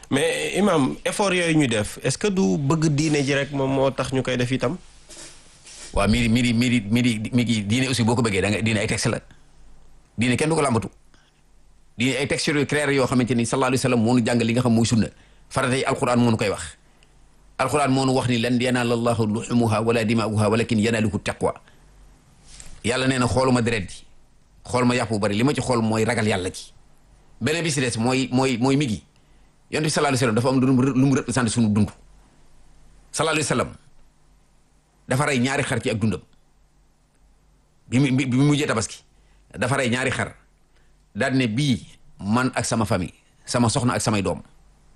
mais imam effort yooyu ñu def est-ce que du bëgg diine ji rek moom moo tax ñu koy def itam. waaw miri miri miri miri mi ngi diine aussi boo ko bëggee da nga diine ay texte la diine kenn du ko làmbatu diine ay texte yu clair yoo xamante ni sallallahu alayhi wa sallam moo nu jàngal li nga xam mooy sunna farata yi alquran moo nu koy wax alquran moo nu wax ni lan yanaala allahu luhumuha wala dimaa'uha walakin yanaaluhu taqwa yàlla nee na xooluma deret ji xool ma yàpp bu bari li ma ci xool mooy ragal yàlla ji beneen bi si des mooy mooy mooy mi gi yonent bi sallallahu alayhi wa sallam dafa am lu mu représenté suñu dund sallallahu alayhi wa sallam dafa rey ñaari xar ci ak dundam bi mu bi mu mujjee tabaski dafa rey ñaari xar daal ne bii man ak sama famille sama soxna ak samay doom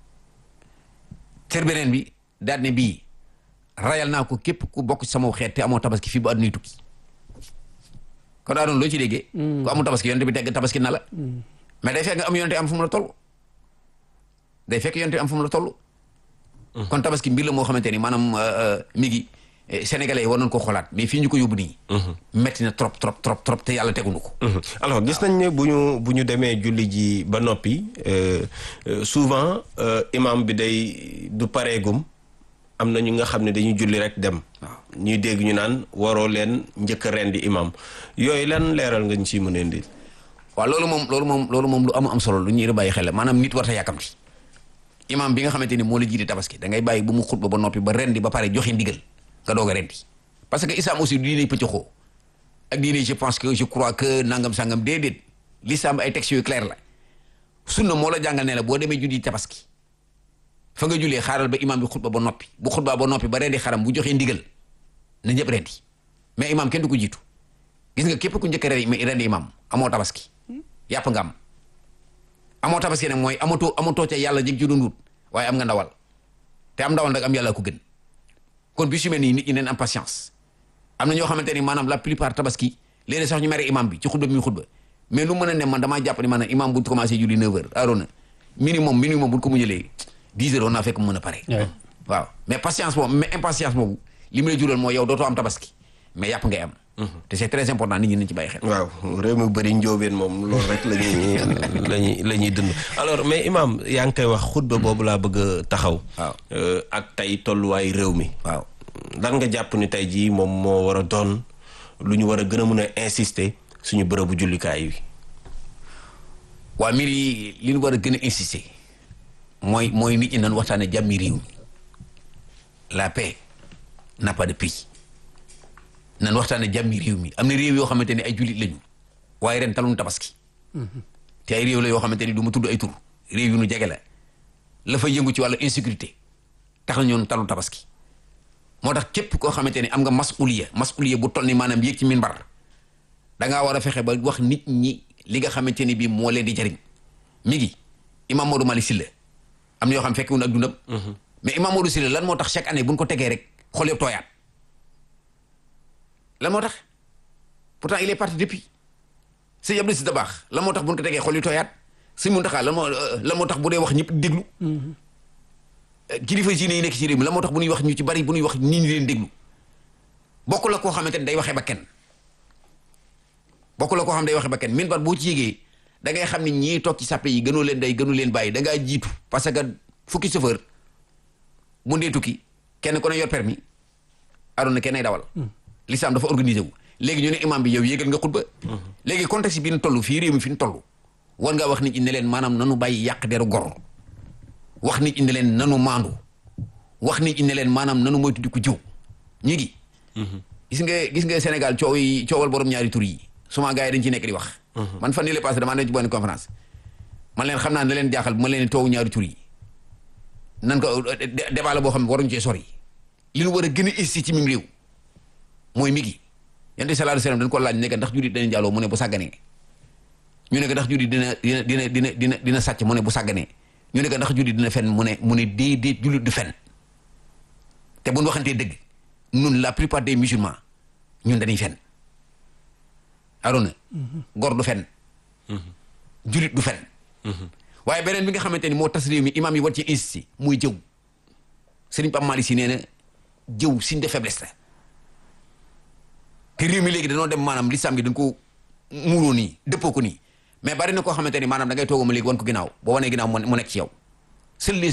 ter beneen bi daal ne bii rayal naa ko képp ku bokk ci sama xeet te amoo tabaski fii bu àdduna tukki kon daa doon loo ci déggee ku amul tabaski yonte bi tegg tabaski na la mais day fekk nga am yonte am fu mu la toll day fekk yonte am fu mu la toll kon tabaski mbir la moo xamante ni maanaam mi ngi sénégalais yi war nañ ko xoolaat mais fii ñu ko yóbbu nii metti na trop trop trop trop te yàlla teguñu ko alors gis nañ ne bu ñu bu ñu demee julli ji ba noppi souvent imam bi day du pareegum am na ñu nga xam ne dañuy julli rek dem ñuy dégg ñu naan waroo leen njëkk a rendi imam yooyu lan leeral nga ñu ciy mën a indi waaw loolu moom loolu moom loolu moom lu am am solo lu ñuy bàyyi xel la maanaam nit war ta yàkkamti imam bi nga xamante ni moo la jiite tabaski da ngay bàyyi ba mu xutba ba noppi ba rendi ba pare joxe ndigal nga doog a rendi parce que islam aussi du diine pëccëxoo ak diine je pense que je crois que nangam sangam déedéet l'islam ay textes yu clair la sunna moo la jàngal ne la boo demee julli tabaski fa nga jullee xaaral ba imam bi xutba ba noppi bu xutba ba noppi ba rendi xaram bu joxee ndigal na ñëpp rendi mais imam kenn du ko jiitu gis nga képp ku njëkk a rendi imam amoo tabaski yàpp nga am amoo tabaski nag mooy amatoo amatoo ca yàlla jëg ci doon wut waaye am nga ndawal te am ndawal nag am yàlla ko gën kon bi su mel nii nit ñi neen am patience am na ñoo xamante ni maanaam la plupart tabaski léeg-léeg sax ñu mere imam bi ci xutba bi muy xutba mais lu mën a ne man damaa jàpp ni maanaam imam bu commencé julli 9 heures arona minimum minimum bu ko mu jëlee 10 heures on naa fekk mu mën a pare waaw mais patience boobu mais impatience boobu li mu lay jural mooy yow dootoo am tabaski mais yàpp ngay am te c'est très important nit ñi nañ ci bàyyi xel waaw réew mi bëri njóobeen moom loolu rek la ñuy lañuy la ñuy dund alors mais imam yaa ngi koy wax xutba boobu laa bëgg a taxaw waaw ak tey tolluwaay réew mi waaw lan nga jàpp ni tey jii moom moo war a doon lu ñu war a gën a mën a insister suñu bërëbu jullikaay bi waa mbir yi li ñu war a gën a insister mooy mooy nit ñi nan waxtaane jàmmi réew mi la paix n'a pas de prix nan waxtaane jàmmi réew mi am na réew yoo xamante ne ay jullit lañu waaye ren talun tabaski te ay réew la yoo xamante ni du ma tudd ay tur réew yu nu jege la la fa yëngu ci wàllu insécurité tax na ñoon talun tabaski moo tax képp koo xamante ni am nga masuliya masuliya bu toll ni maanaam yéeg ci minbar da ngaa war a fexe ba wax nit ñi li nga xamante ni bii moo leen di jariñ mi ngi imam Modou Malick Sylla am na yoo xam fekkiwun ak dundam mais imam Modou Sylla lan moo tax chaque année bu ñu ko tegee rek xool yëpp tooyaat lan moo tax pourtant il est parti depuis sëñ Abdou Si da baax lan moo tax bu ñu ko tegee xool yi tooyaat sëñ Muntaxa lan moo lan moo tax bu dee wax ñëpp déglu kilifa diine yi nekk ci réew mi la moo tax bu ñuy wax ñu ci bari bu ñuy wax nit ñi leen déglu bokk la koo xamante ne day waxee ba kenn bokk la koo xam day waxee ba kenn min bat boo ci yégee da ngay xam ni ñii toog ci sàppe yi gënoo leen day gënu leen bàyyi da ngaa jiitu parce que fukki chauffeur bu ndee tukki kenn ku ne yor permis adoona kenn ay dawal l'islam dafa organisé wu léegi ñu ne imam bi yow yéegal nga xutba léegi contexte bi ñu toll fii réew mi fi ñu toll war ngaa wax nit ñi ne leen maanaam nanu bàyyi yàq deru gor wax nit ñi ne leen nanu maandu wax nit ñi ne leen maanaam nanu moytu di ko jiw ñi ngi gis nga gis nga Sénégal coow yi coowal borom ñaari tur yi souvent gars yi dañ ci nekk di wax man fan yële passé damaa ne ci bonne conférence man leen xam naa ne leen jaaxal bu ma leen toowu ñaari tur yi nan ko débat la boo xam ne waruñu cee sori li ñu war a gën a insi ci mim réew mooy mi gi yonent sallallahu alayhi wasallam dañ ko laaj ne ndax jullit dana jaaloo mu ne bu sàgganee ñu ne ko ndax jullit dina dina dina dina dina dina sàcc mu ne bu sàgganee ñu ne ko ndax jullit dina fen mu ne mu ne déedéet jullit du fen te bu ñu waxantee dëgg ñun la plupart des musulmans ñun dañuy fen arona gor du fen jullit du fen waaye beneen bi nga xamante ni moo tas réew mi imaam yi war ci insisté muy jëw Sëriñ Pape Malick Sy nee na jëw signe de faiblesse la te réew mi léegi dañoo dem maanaam lislaam gi dañ ko muuroo nii dëppoo ko nii mais bari na koo xamante ni maanaam da ngay tooguma léegi wan ko ginnaaw boo wanee ginnaaw mu nekk ci yow seuls les